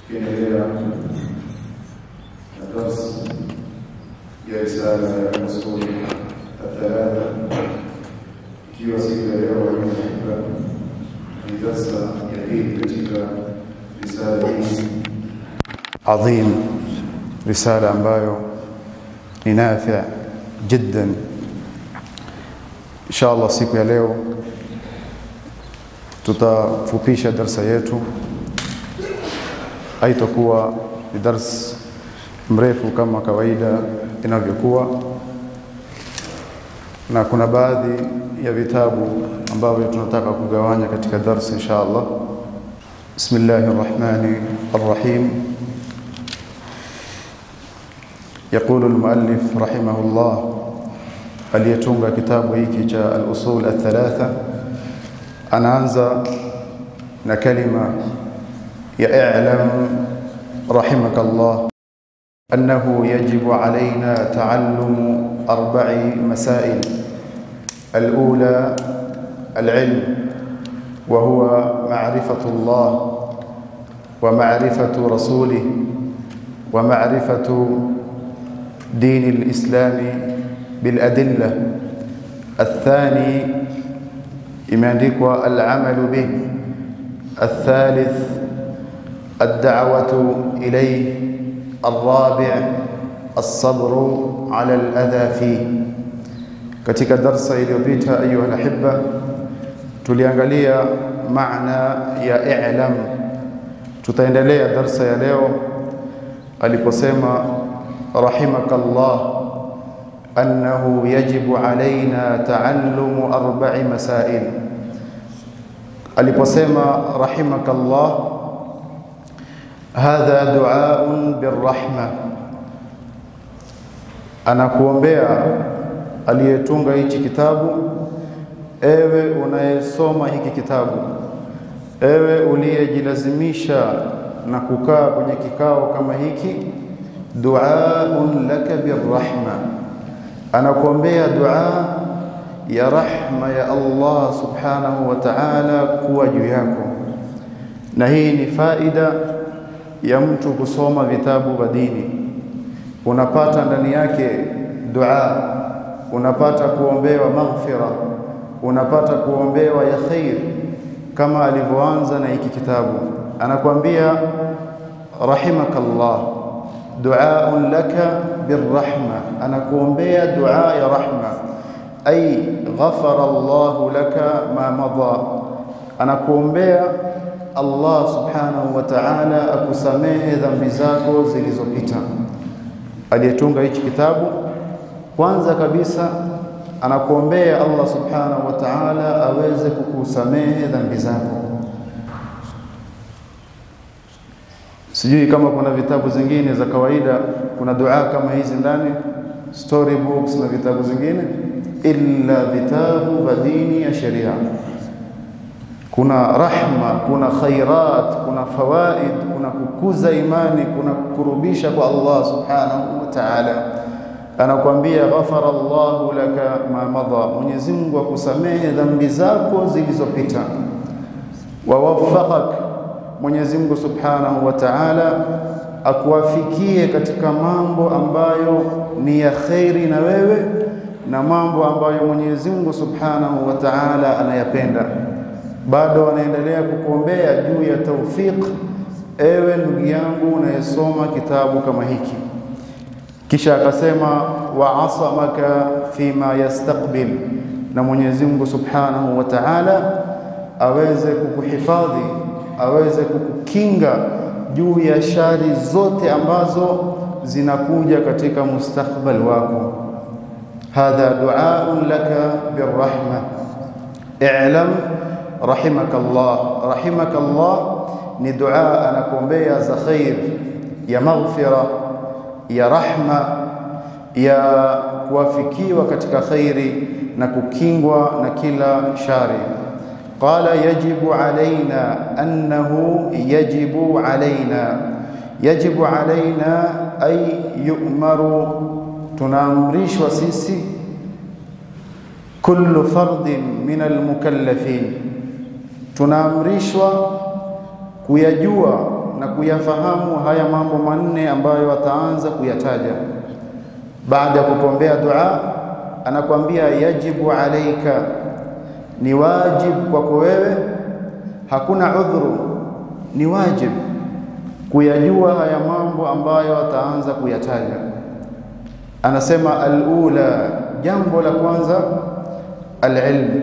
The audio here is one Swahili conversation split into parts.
tukiendelea na darsi ya risala ya usul athalatha, ikiwa siku ya leo waimahiba ni darsa ya pili katika risala hii adhim, risala ambayo ni nafi jiddan. Insha Allah siku ya leo tutafupisha darsa yetu, haitakuwa ni dars mrefu kama kawaida inavyokuwa, na kuna baadhi ya vitabu ambavyo tunataka kugawanya katika darsa insha Allah. Bismillahir Rahmanir Rahim. يقول المؤلف رحمه الله aliyetunga kitabu hiki cha al-usul al-thalatha anaanza na kalima ya i'lam rahimaka Allah annahu yajibu alaina ta'allumu arba'i masail al-ula al-ilm wa huwa ma'rifatu Allah wa ma'rifatu rasulih wa ma'rifatu دين الإسلام بالأدلة الثاني imeandikwa العمل به الثالث الدعوة إليه الرابع الصبر على الأذى فيه katika darsa iliyopita ayuha alahibba tuliangalia maana ya i'lam tutaendelea darsa ya leo aliposema رحمك الله أنه يجب علينا تعلم أربع مسائل aliposema رحمك الله هذا دعاء بالرحمة anakuombea aliyetunga hichi kitabu ewe unayesoma hiki kitabu ewe uliyejilazimisha na kukaa kwenye kikao kama hiki duaun laka birrahma, anakuombea dua ya rahma ya Allah subhanahu wa ta'ala kuwa juu yako. Na hii ni faida ya mtu kusoma vitabu vya dini, unapata ndani yake dua, unapata kuombewa maghfira, unapata kuombewa ya khair, kama alivyoanza na hiki kitabu, anakuambia rahimakallah duaun laka birrahma, anakuombea dua ya rahma, ay ghafara Allahu laka ma madha, anakuombea Allah subhanahu wa ta'ala akusamehe dhambi zako zilizopita. Aliyetunga hichi kitabu kwanza kabisa anakuombea Allah subhanahu wa ta'ala aweze kukusamehe dhambi zako. Sijui kama kuna vitabu zingine za kawaida, kuna dua kama hizi ndani, story books na vitabu zingine, illa vitabu vya dini ya sheria. Kuna rahma, kuna khairat, kuna fawaid, kuna kukuza imani, kuna kukurubisha kwa Allah subhanahu wa ta'ala. Anakuambia ghafara Allahu laka ma madha, Mwenyezi Mungu akusamehe dhambi zako zilizopita, wa waffaqak Mwenyezi Mungu Subhanahu wa Ta'ala akuwafikie katika mambo ambayo ni ya khairi na wewe na mambo ambayo Mwenyezi Mungu Subhanahu wa Ta'ala anayapenda. Bado anaendelea kukuombea juu ya taufiq, ewe ndugu yangu unayesoma kitabu kama hiki. Kisha akasema wa asamaka fima yastaqbil, na Mwenyezi Mungu Subhanahu wa Ta'ala aweze kukuhifadhi aweze kukukinga juu ya shari zote ambazo zinakuja katika mustakbal wako. Hadha duaun laka birrahma i'lam rahimaka Allah. Rahimaka Allah ni dua anakuombea za khair, ya maghfira, ya rahma, ya kuwafikiwa katika khairi na kukingwa na kila shari. قال يجب علينا أنه يجب علينا يجب علينا أي يؤمر tunaamrishwa sisi kullu fardin min almukallafin, tunaamrishwa kuyajua na kuyafahamu haya mambo manne ambayo ataanza kuyataja baada ya kupombea dua. Anakuambia yajibu alaika, ni wajibu kwako wewe, hakuna udhuru, ni wajibu kuyajua haya mambo ambayo ataanza kuyataja. Anasema alula, jambo la kwanza alilm,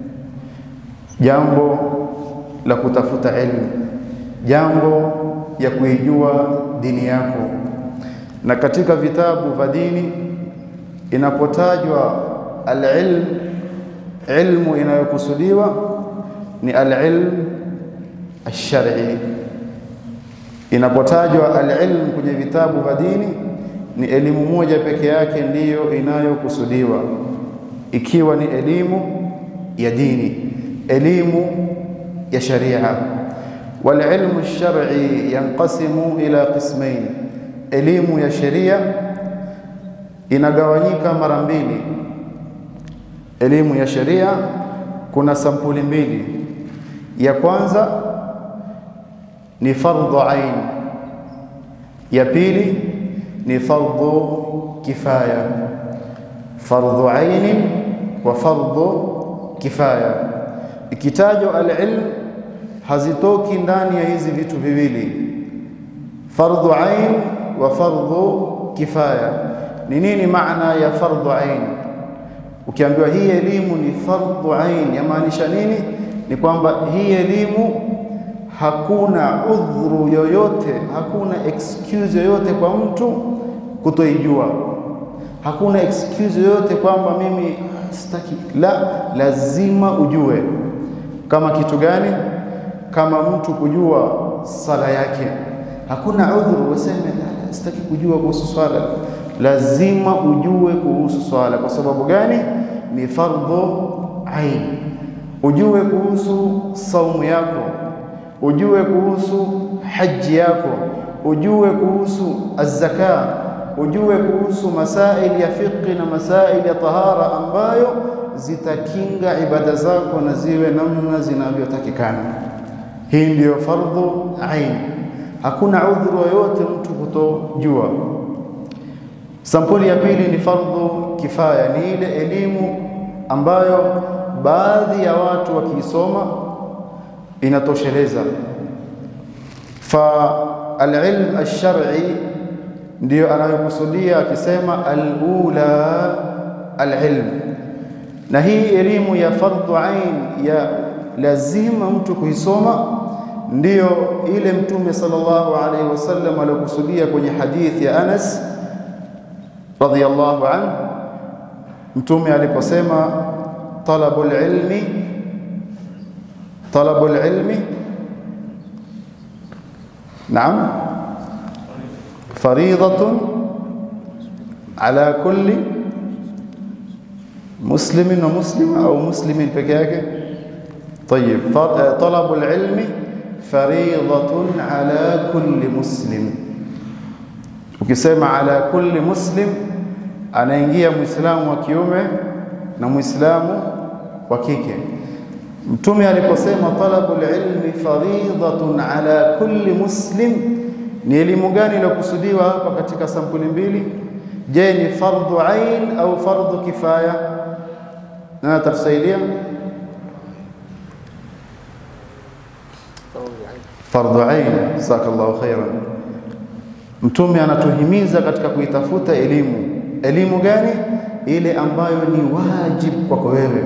jambo la kutafuta ilmu, jambo ya kuijua dini yako. Na katika vitabu vya dini inapotajwa alilm, ilmu inayokusudiwa ni alilm alshar'i. Inapotajwa alilm kwenye vitabu vya dini ni elimu moja peke yake ndiyo inayokusudiwa, ikiwa ni elimu ya dini, elimu ya sharia. Walilmu lshar'i yanqasimu ila qismain, elimu ya sheria inagawanyika mara mbili. Elimu ya sheria kuna sampuli mbili. Ya kwanza ni fardhu ain, ya pili ni fardhu kifaya. Fardhu aini wa fardhu kifaya. Ikitajwa alilm hazitoki ndani ya hizi vitu viwili, fardhu ain wa fardhu kifaya. Ni nini maana ya fardhu ain? Ukiambiwa hii elimu ni fardhu ain, yamaanisha nini? Ni kwamba hii elimu hakuna udhuru yoyote, hakuna excuse yoyote kwa mtu kutoijua. Hakuna excuse yoyote kwamba mimi sitaki. La, lazima ujue. Kama kitu gani? Kama mtu kujua sala yake, hakuna udhuru useme sitaki kujua kuhusu swala. Lazima ujue kuhusu swala. Kwa sababu gani? Ni fardhu ain. Ujue kuhusu saumu yako ujue kuhusu haji yako, ujue kuhusu azzaka, ujue kuhusu masaili ya fiqhi na masaili ya tahara ambayo zitakinga ibada zako na ziwe namna zinavyotakikana. Hii ndiyo fardhu ain, hakuna udhuru yoyote mtu kutojua. Sampuli ya pili ni fardhu kifaya, ni ile elimu ambayo baadhi ya watu wakiisoma inatosheleza. Fa alilm alshar'i ndiyo anayokusudia akisema alula alilm, na hii elimu ya fardhu ain ya lazima mtu kuisoma, ndiyo ile Mtume sallallahu alaihi wasallam aliyokusudia kwenye hadithi ya Anas radhiyallahu anhu, Mtume aliposema talabul ilmi talabul ilmi naam faridatun ala kulli muslimin wa muslima au muslimin peke yake. Tayib, talabul ilmi faridatun ala kulli muslim. Ukisema ala kulli muslim, anaingia muislamu wa kiume na muislamu wa kike. Mtume aliposema talabul ilmi faridatun ala kulli muslim, ni elimu gani iliyokusudiwa hapa katika sampuli mbili? Je, ni fardhu ain au fardhu kifaya? Nani atatusaidia? Fardhu ain. Jazakallahu khairan. Mtume anatuhimiza katika kuitafuta elimu. Elimu gani? Ile ambayo ni wajibu kwako wewe.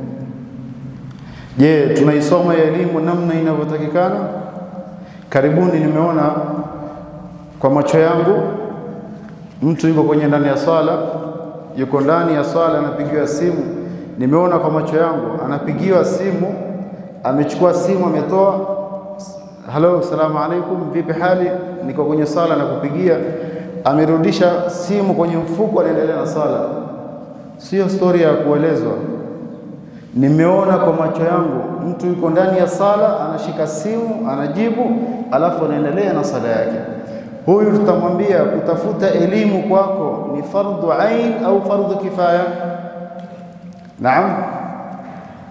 Je, tunaisoma ya elimu namna inavyotakikana? Karibuni nimeona kwa macho yangu mtu yuko kwenye ndani ya swala, yuko ndani ya swala anapigiwa simu. Nimeona kwa macho yangu anapigiwa simu, amechukua simu, ametoa halo, salamu alaikum, vipi hali? Niko kwenye sala na kupigia. Amerudisha simu kwenye mfuko, anaendelea na sala. Sio stori ya kuelezwa. Nimeona kwa macho yangu mtu yuko ndani ya sala, anashika simu, anajibu, alafu anaendelea na sala yake. Huyu tutamwambia kutafuta elimu kwako ni fardhu ain au fardhu kifaya? Naam,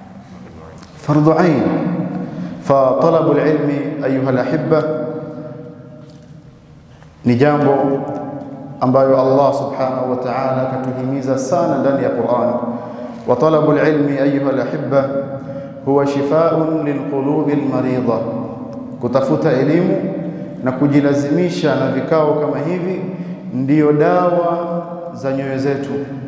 fardhu ain. Fa talabu alilmi ayuha alahibba, ni jambo ambayo Allah subhanahu wa ta'ala katuhimiza sana ndani ya Qur'an. Wa talabul ilmi ayuha alahibba huwa shifaa'un lilqulubi almaridha, kutafuta elimu na kujilazimisha na vikao kama hivi ndiyo dawa za nyoyo zetu,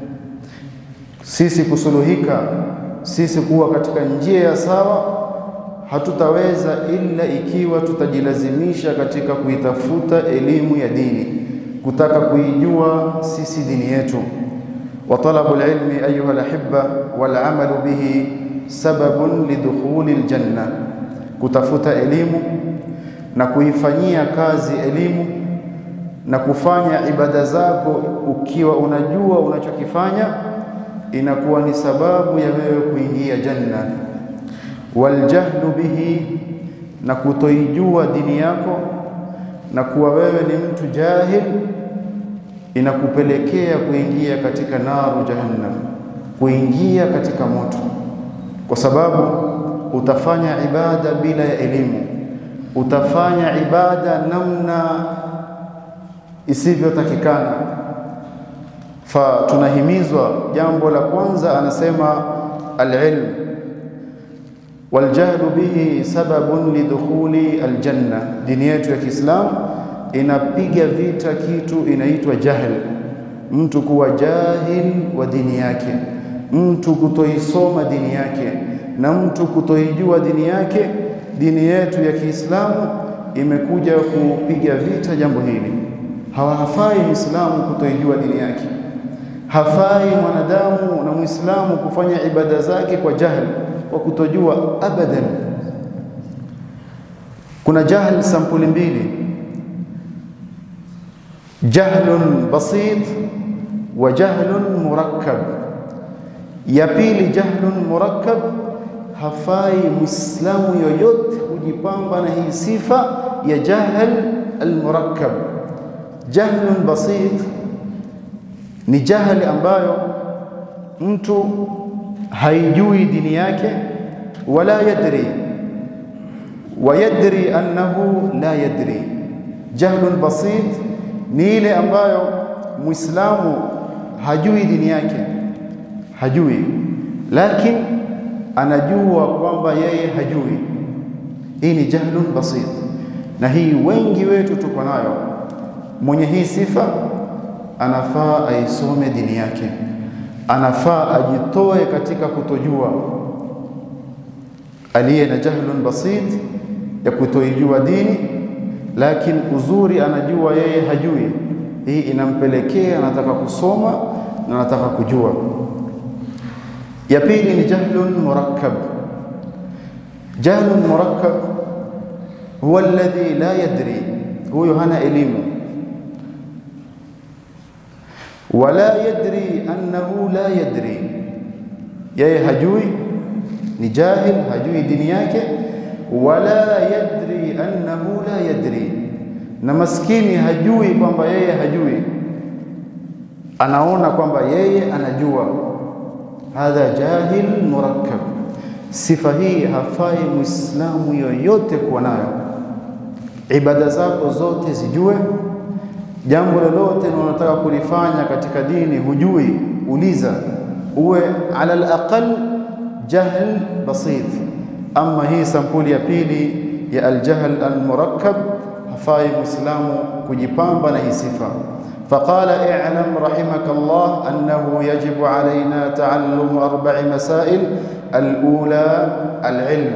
sisi kusuluhika, sisi kuwa katika njia ya sawa hatutaweza ila ikiwa tutajilazimisha katika kuitafuta elimu ya dini, kutaka kuijua sisi dini yetu. wa talabul ilmi ayuha alahibba wal amalu bihi sababun lidukhuli aljanna, kutafuta elimu na kuifanyia kazi elimu na kufanya ibada zako ukiwa unajua unachokifanya inakuwa ni sababu ya wewe kuingia janna waljahlu bihi, na kutoijua dini yako na kuwa wewe ni mtu jahil, inakupelekea kuingia katika naru jahannam, kuingia katika moto, kwa sababu utafanya ibada bila ya elimu, utafanya ibada namna isivyotakikana. Fa tunahimizwa jambo la kwanza, anasema alilm waljahlu bihi sababun lidukhuli aljanna. Dini yetu ya Kiislamu inapiga vita kitu inaitwa jahl, mtu kuwa jahil wa dini yake, mtu kutoisoma dini yake na mtu kutoijua dini yake. Dini yetu ya Kiislamu imekuja kupiga vita jambo hili. Hawafai Muislamu kutoijua dini yake, hafai mwanadamu na Muislamu kufanya ibada zake kwa jahil kwa kutojua abadan. Kuna jahl sampuli mbili, jahlun basit wa jahlun murakkab. Ya pili jahlun murakkab, hafai muislamu yoyote kujipamba na hii sifa ya jahl almurakkab. Jahlun basit ni jahli ambayo mtu haijui dini yake wala yadri wa yadri annahu la yadri. Jahlun basit ni ile ambayo muislamu hajui dini yake, hajui lakini anajua kwamba yeye hajui. Hii ni jahlun basit, na hii wengi wetu tuko nayo. Mwenye hii sifa anafaa aisome dini yake anafaa ajitoe katika kutojua. Aliye na jahlun basit ya kutoijua dini, lakini uzuri anajua yeye hajui, hii inampelekea anataka kusoma na anataka kujua. Ya pili ni jahlun murakkab. Jahlun murakkab huwa alladhi la yadri, huyo hana elimu wala yadri annahu la yadri, yeye hajui, ni jahil, hajui dini yake. Wala yadri annahu la yadri, na maskini hajui kwamba yeye hajui, anaona kwamba yeye anajua. Hadha jahil murakkab. Sifa hii hafai muislamu yoyote kuwa nayo. Ibada zako zote zijue jambo lolote unalotaka kulifanya katika dini hujui, uliza, uwe ala alaqal jahl basit. Ama hii sampuli ya pili ya aljahl almurakkab, hafai muislamu kujipamba na hii sifa. Faqala i'lam rahimaka Allah annahu yajibu alayna ta'allum arba'i masail alula alilm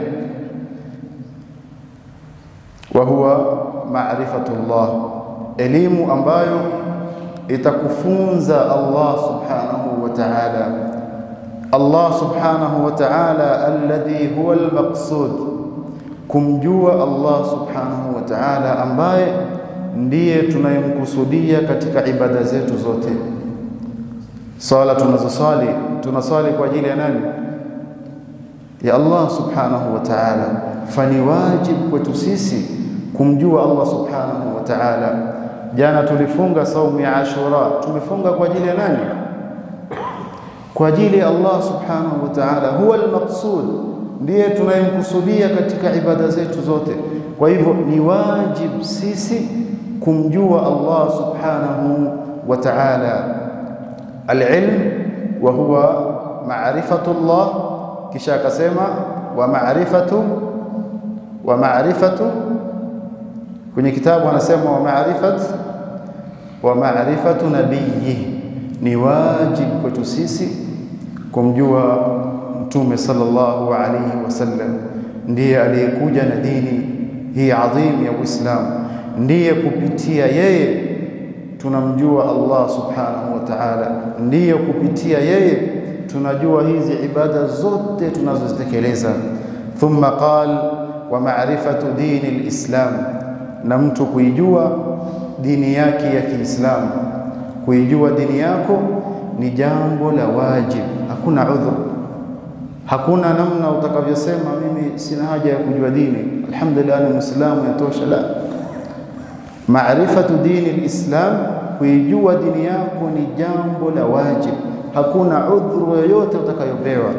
wa huwa ma'rifatu Allah elimu ambayo itakufunza Allah subhanahu wa ta'ala. Allah subhanahu wa ta'ala alladhi huwa almaqsud, kumjua Allah subhanahu wa ta'ala ambaye ndiye tunayemkusudia katika ibada zetu zote. Sala tunazosali tunasali kwa ajili ya nani? Ya Allah subhanahu wa ta'ala. Fani wajib kwetu sisi kumjua Allah subhanahu wa ta'ala. Jana tulifunga saumu ya Ashura, tumefunga kwa ajili ya nani? Kwa ajili ya Allah subhanahu wa ta'ala. Huwa almaqsud, ndiye tunayemkusudia katika ibada zetu zote. Kwa hivyo ni wajib sisi kumjua Allah subhanahu wa ta'ala, alilm wa huwa ma'rifatu Allah, kisha akasema wa ma'rifatu wa ma'rifatu, kwenye kitabu anasema wa ma'rifat wa ma'rifatu nabiyyi, ni wajib kwetu sisi kumjua Mtume sallallahu alayhi wasallam, ndiye aliyekuja na dini hii adhim ya Uislamu, ndiye kupitia yeye tunamjua Allah subhanahu wa ta'ala, ndiye kupitia yeye tunajua hizi ibada zote tunazozitekeleza. Thumma qal wa ma'rifatu dini alislam, na mtu kuijua dini yake ya Kiislamu. Kuijua dini yako ni jambo la wajib, hakuna udhur, hakuna namna utakavyosema mimi sina haja ya kujua dini, alhamdulillah ni muislamu yatosha. La, maarifatu dini alislam, kuijua dini yako ni jambo la wajib, hakuna udhuru yoyote utakayopewa.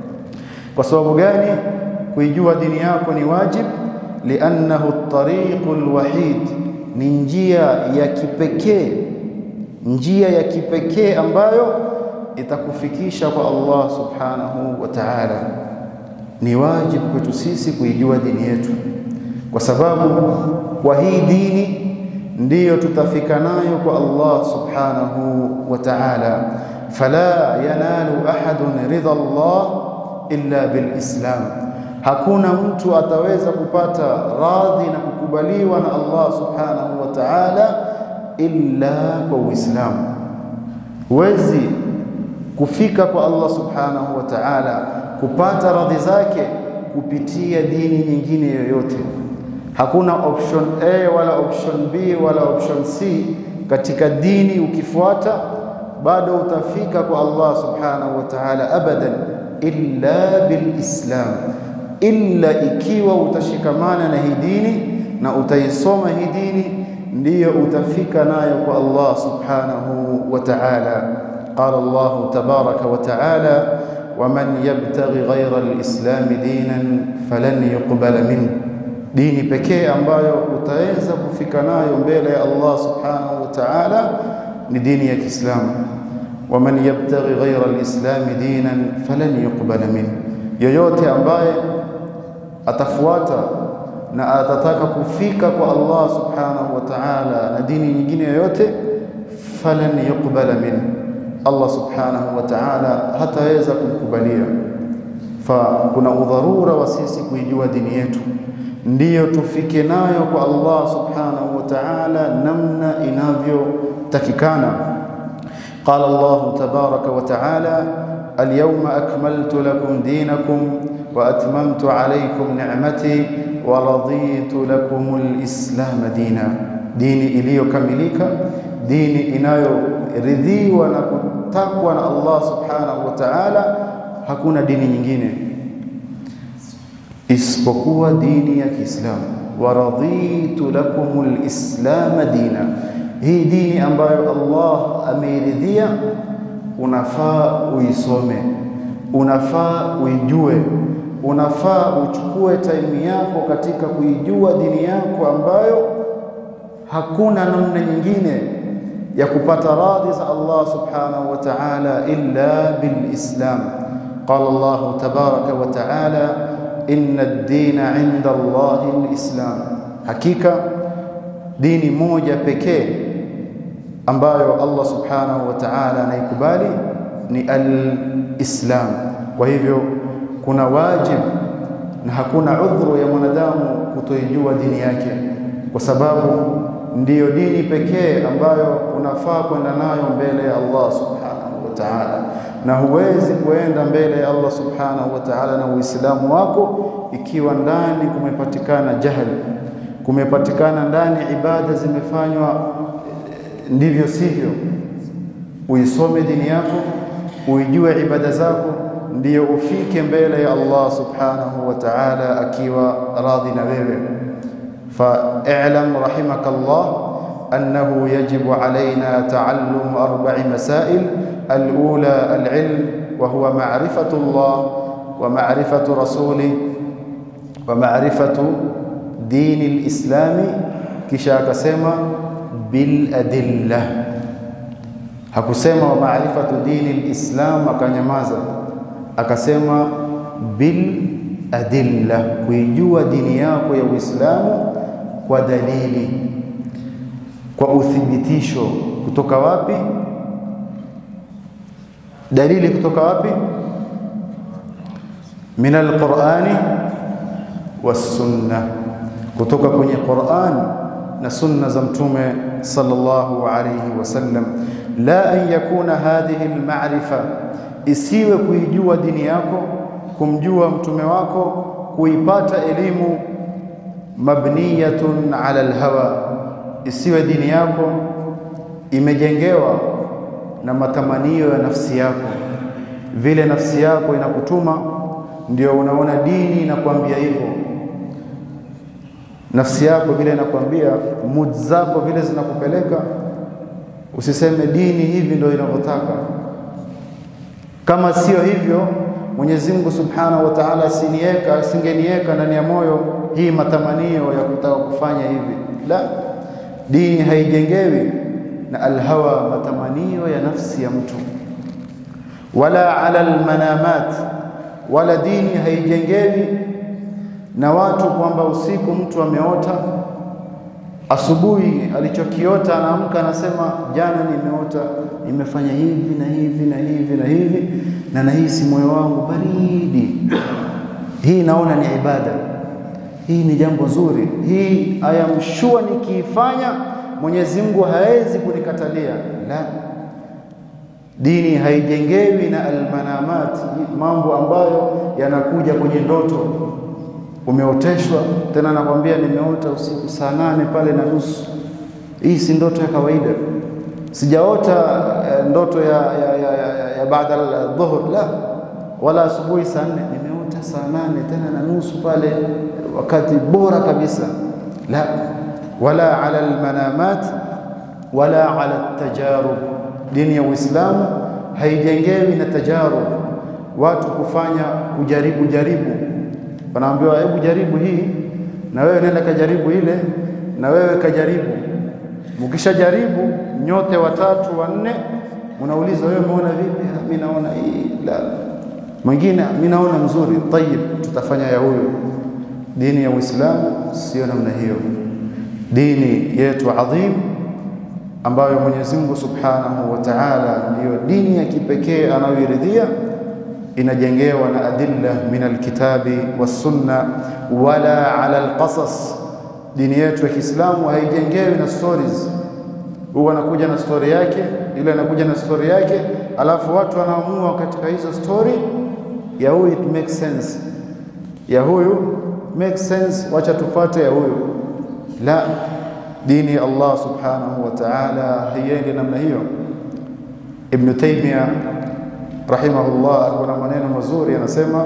Kwa sababu gani? Kuijua dini yako ni wajib, liannahu at-tariqu al-wahid, ni njia ya kipekee, njia ya kipekee ambayo itakufikisha kwa Allah subhanahu wa ta'ala. Ni wajibu kwetu sisi kuijua dini yetu, kwa sababu kwa hii dini ndiyo tutafika nayo kwa Allah subhanahu wa ta'ala. Fala yanalu ahadun ridha Allah illa bilislam, hakuna mtu ataweza kupata radhi na kukubaliwa na Allah subhanahu wa ta'ala illa kwa Uislamu. Huwezi kufika kwa Allah subhanahu wa ta'ala kupata radhi zake kupitia dini nyingine yoyote. Hakuna option A wala option B wala option C katika dini. Ukifuata bado utafika kwa Allah subhanahu wa ta'ala abadan, illa bilislam, illa ikiwa utashikamana na hii dini na utaisoma hii dini, ndiyo utafika nayo kwa Allah subhanahu wa ta'ala. Qala Allah tabaraka wa ta'ala waman yabtaghi ghayra alislami dinan falan yuqbala minhu dini pekee ambayo utaweza kufika nayo mbele ya Allah subhanahu wa ta'ala ni dini ya Kiislamu. waman yabtaghi ghayra alislami dinan falan yuqbala minhu, yoyote ambaye atafuata na atataka kufika kwa Allah subhanahu wa ta'ala na dini nyingine yoyote, falan yuqbala minhu, Allah subhanahu wa ta'ala hataweza kumkubalia. Fa kuna udharura wa sisi kuijua dini yetu ndiyo tufike nayo kwa Allah subhanahu wa ta'ala namna inavyotakikana. Qala Allah tabaraka wa ta'ala alyawma akmaltu lakum dinakum wa atmamtu alaykum ni'mati wa raditu lakum alislam dina, dini iliyokamilika, dini inayoridhiwa na kutakwa na Allah subhanahu wa ta'ala. Hakuna dini nyingine isipokuwa dini ya Kiislamu. wa raditu lakum alislama dina, hii dini ambayo Allah ameiridhia, unafaa uisome, unafaa uijue, unafaa uchukue taimu yako katika kuijua dini yako ambayo hakuna namna nyingine ya kupata radhi za Allah subhanahu wa ta'ala illa bilislam. Qala Allah tabaraka wa ta'ala inna ad-dina 'inda Allahi al-islam, hakika dini moja pekee ambayo Allah subhanahu wa ta'ala anaikubali ni al-islam. Kwa hivyo kuna wajib na hakuna udhuru ya mwanadamu kutoijua dini yake, kwa sababu ndiyo dini pekee ambayo unafaa kwenda nayo mbele ya Allah subhanahu wa ta'ala na huwezi kuenda mbele ya Allah subhanahu wa ta'ala na Uislamu wako ikiwa ndani kumepatikana jahili, kumepatikana ndani ibada zimefanywa ndivyo sivyo. Uisome dini yako, uijue ibada zako, ndiyo ufike mbele ya Allah subhanahu wa ta'ala akiwa radhi na wewe. Fa'lam rahimakallah annahu yajibu alaina ta'allum arba'i masail الأولى العلم وهو معرفة الله ومعرفة رسوله ومعرفة dini lislami, kisha akasema bil adilla. Hakusema wa maarifatu dini lislam akanyamaza, akasema bil adilla, kuijua dini yako ya Uislamu kwa dalili, kwa uthibitisho. Kutoka wapi? Dalili kutoka wapi? min alqurani wassunna, kutoka kwenye Quran na sunna za Mtume sallallahu alayhi wasallam. La an yakuna hadhihi alma'rifa, isiwe kuijua dini yako, kumjua mtume wako, kuipata elimu mabniyatun ala alhawa, isiwe dini yako imejengewa na matamanio ya nafsi yako, vile nafsi yako inakutuma ndio unaona dini inakwambia hivyo. Nafsi yako vile inakwambia, mood zako vile zinakupeleka, usiseme dini hivi ndio inavyotaka. Kama sio hivyo, Mwenyezi Mungu Subhanahu wa Ta'ala asiniweka asingeniweka ndani ya moyo hii matamanio ya kutaka kufanya hivi. La, dini haijengewi na alhawa, matamanio ya nafsi ya mtu, wala ala almanamat wala dini haijengewi na watu kwamba usiku mtu ameota, asubuhi alichokiota anaamka anasema, jana nimeota nimefanya hivi na hivi na hivi na hivi na nahisi moyo wangu baridi. Hii naona ni ibada, hii ni jambo zuri, hii I am sure nikiifanya Mwenyezi Mungu hawezi kunikatalia. La, Dini haijengewi na almanamat, mambo ambayo yanakuja kwenye ndoto. Umeoteshwa tena, nakwambia nimeota usiku saa nane pale na nusu. Hii si ndoto ya kawaida, sijaota eh, ndoto ya, ya, ya, ya, ya baada dhuhur, la wala asubuhi saa nne. Nimeota saa nane tena na nusu pale, wakati bora kabisa, la wala ala almanamat wala ala tajarub Dini ya Uislamu haijengewi na tajarub, watu kufanya kujaribu jaribu. Wanaambiwa hebu jaribu hii, na wewe nenda kajaribu ile, na wewe kajaribu. Mkishajaribu nyote watatu wanne, mnauliza wewe umeona vipi? Mimi naona hii, la mwingine mimi naona mzuri. Tayib, tutafanya ya huyo. Dini ya Uislamu sio namna hiyo. Dini yetu adhim ambayo Mwenyezi Mungu Subhanahu wa Ta'ala ndiyo dini ya kipekee anayoiridhia, inajengewa na adilla min alkitabi wassunna, wala ala alqasas. Dini yetu ya Kiislamu haijengewi na stories. Huwa anakuja na story yake, ile anakuja na story yake, alafu watu wanaamua katika hizo story ya huyu it makes sense, ya huyu makes sense, wacha tufate ya huyu. La, dini ya Allah subhanahu wa ta'ala haiendi namna hiyo. Ibn Taymiyyah rahimahullah alikuwa na maneno mazuri, anasema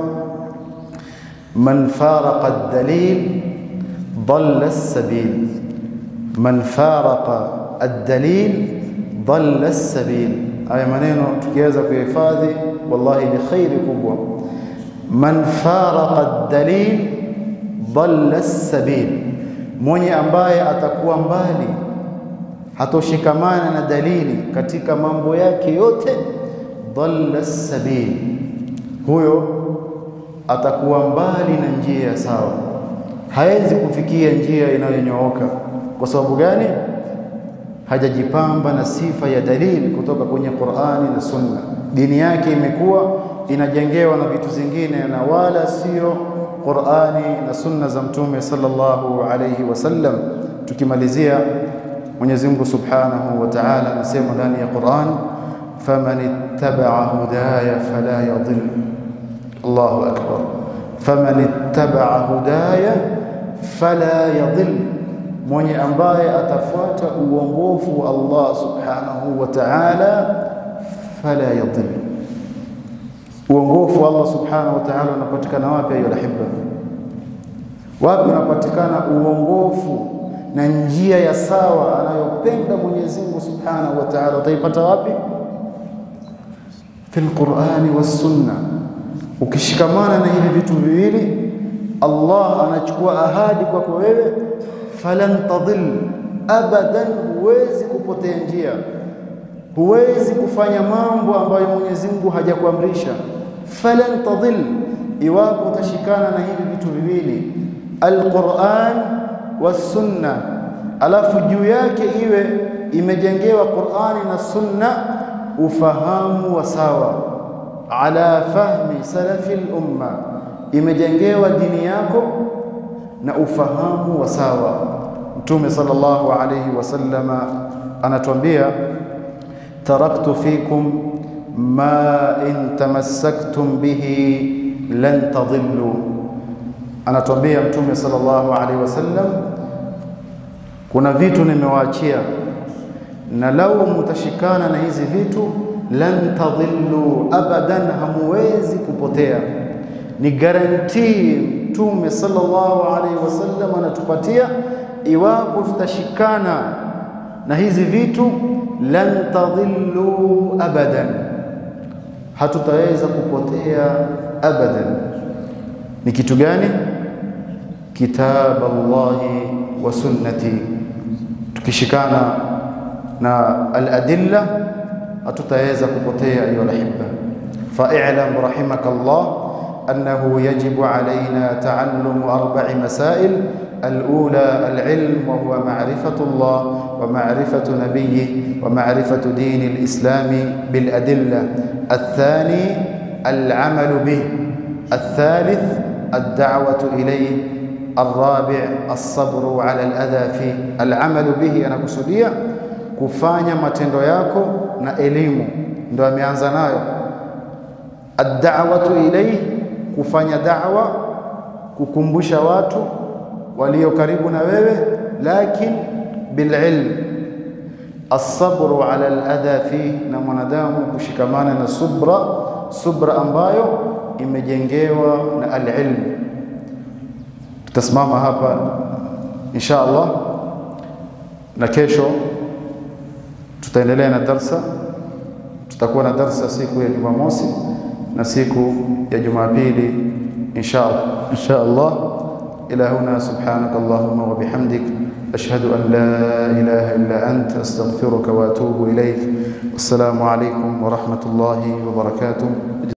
man faraqa ad-dalil dhalla as-sabil, man faraqa ad-dalil dhalla as-sabil. Haya maneno tukiweza kuyahifadhi, wallahi ni khairi kubwa. Man faraqa ad-dalil dhalla as-sabil mwenye ambaye atakuwa mbali, hatoshikamana na dalili katika mambo yake yote, dhalla sabil, huyo atakuwa mbali na njia ya sawa, hawezi kufikia njia inayonyooka. Kwa sababu gani? Hajajipamba na sifa ya dalili kutoka kwenye Qur'ani na Sunna. Dini yake imekuwa inajengewa na vitu zingine na wala sio Qur'ani na sunna za Mtume sallallahu alayhi wasallam. Tukimalizia, Mwenyezi Mungu Subhanahu wa Ta'ala anasema ndani ya Qur'an, faman ittaba'a hudaya fala yadhill. Allahu akbar, faman ittaba'a hudaya fala yadhill, mwenye ambaye atafuata uongofu wa Allah Subhanahu wa Ta'ala fala yadhill Uongofu wa Allah subhanahu wa ta'ala unapatikana wapi? Ayo lahibba, wapi unapatikana uongofu na njia ya sawa anayopenda Mwenyezi Mungu subhanahu wa ta'ala? Utaipata wapi? Fil Qur'ani was sunna. Ukishikamana na hivi vitu viwili, Allah anachukua ahadi kwako wewe, falan tadhil abadan, huwezi kupotea njia, huwezi kufanya mambo ambayo Mwenyezi Mungu hajakuamrisha. Falan tadhil, iwapo utashikana na hivi vitu viwili, alquran wassunna, alafu juu yake iwe imejengewa Qur'ani na sunna, ufahamu wa sawa, ala fahmi salafi lumma, imejengewa dini yako na ufahamu wa sawa. Mtume sallallahu alayhi wasallama anatuambia taraktu fikum ma in tamassaktum bihi lan tadhillu. Anatuambia Mtume sallallahu alayhi wasallam, kuna vitu nimewaachia na lau mutashikana na hizi vitu lan tadhillu abadan, hamuwezi kupotea. Ni garantii Mtume sallallahu alaihi wasallam anatupatia, iwapo tutashikana na hizi vitu lan tadhillu abadan, hatutaweza kupotea abadan. Ni kitu gani? Kitab Allahi wa sunnati, tukishikana na aladilla hatutaweza kupotea. Ayuha alahibba, fa'lam rahimaka Allah annahu yajibu alayna ta'allumu arba'i masail الأولى العلم وهو معرفة الله ومعرفة نبيه ومعرفة دين الإسلام بالأدلة الثاني العمل به الثالث الدعوة إليه الرابع الصبر على الأذى فيه العمل به أنا kusudia kufanya matendo yako na elimu ndio ameanza nayo ad-da'watu ilayhi kufanya da'wa kukumbusha watu walio karibu na wewe lakin bililm as-sabru ala al-adha fi na mwanadamu kushikamana na subra subra ambayo imejengewa na al-ilm tutasimama hapa insha Allah na kesho tutaendelea na darsa tutakuwa na darsa siku ya Jumamosi na siku ya Jumapili insha Allah insha Allah إلى هنا سبحانك اللهم وبحمدك أشهد أن لا إله إلا أنت أستغفرك وأتوب إليك والسلام عليكم ورحمة الله وبركاته